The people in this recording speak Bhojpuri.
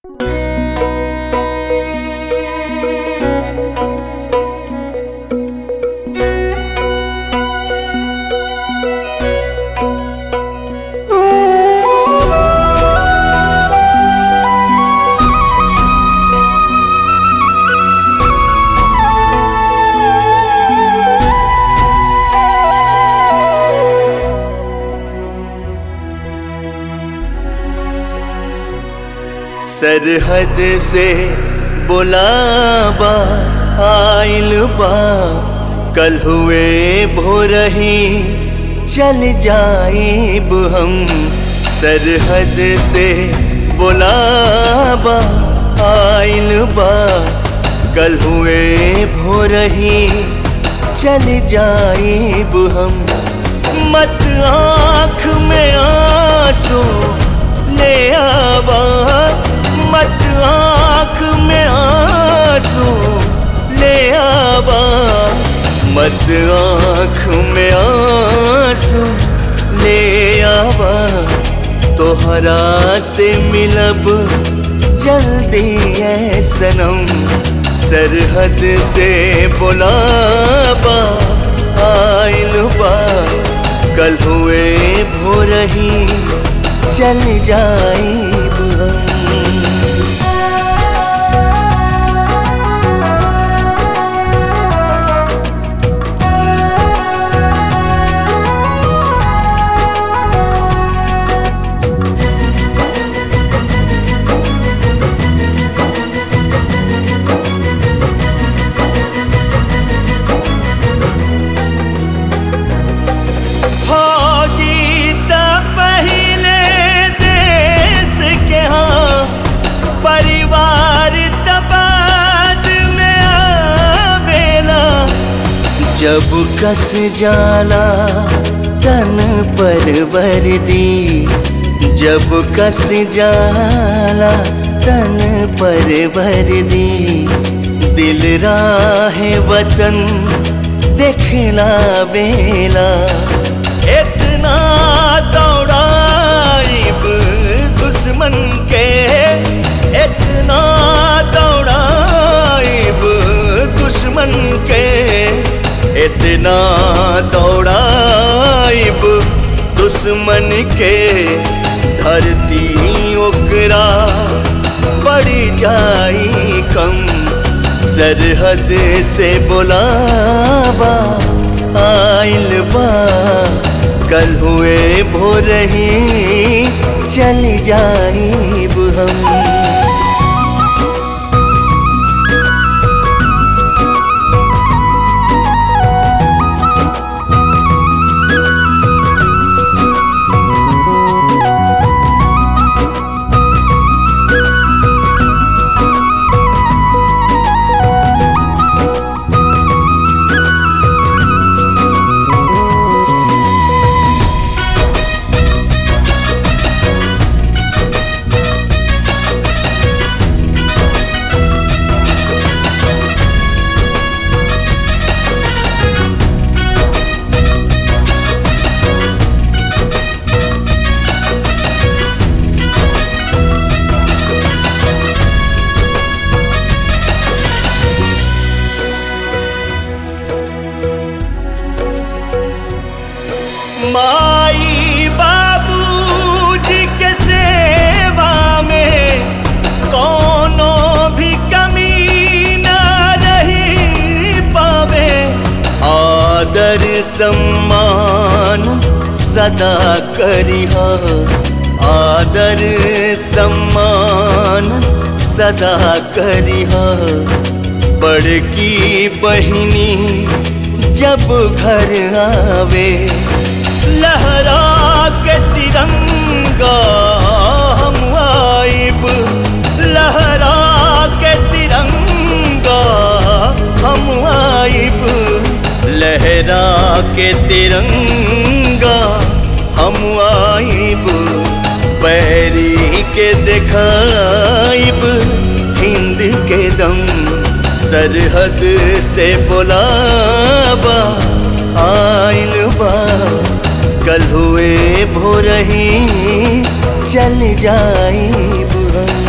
सरहद से बुलाबा आइल बा कल हुए भोरही चल जाइब हम सरहद से बुलाबा आइल बा कल हुए भोरही चल जाइब हम मत आँख में आंसू ले आवा मत आँख में आंसू ले आवा मत आँख में आंसू ले आवा तोहरा से मिलब जल्दी है सनम सरहद से बुलाबा आइल बा कल हुए भोरही चल जाइब हम फौजी त पहिले देश के हाँ परिवार त बाद में आवेला जब कस जाला तन पर वर्दी जब कस जाला तन पर वर्दी दिल राह वतन देखला बेला इतना दौड़ाइब दुश्मन के इतना दौड़ाइब दुश्मन के इतना दौड़ाइब दुश्मन के धरती ओकरा पड़ जाई कम सरहद से बुलाबा आइल बा कल हुए भोरही चल जाइब हम माई बाबूजी के सेवा में कोनो भी कमी न रही पावे आदर सम्मान सदा करिह आदर सम्मान सदा करिह बड़की बहिनी जब घर आवे लहरा के तिरंगा हम आइब लहरा के तिरंगा हम आइब लहरा के तिरंगा हम आइब पैरी के दिखाइब हिंद के दम सरहद से बुलाबा आइल बा कल हुए भोरही चल जाइब हम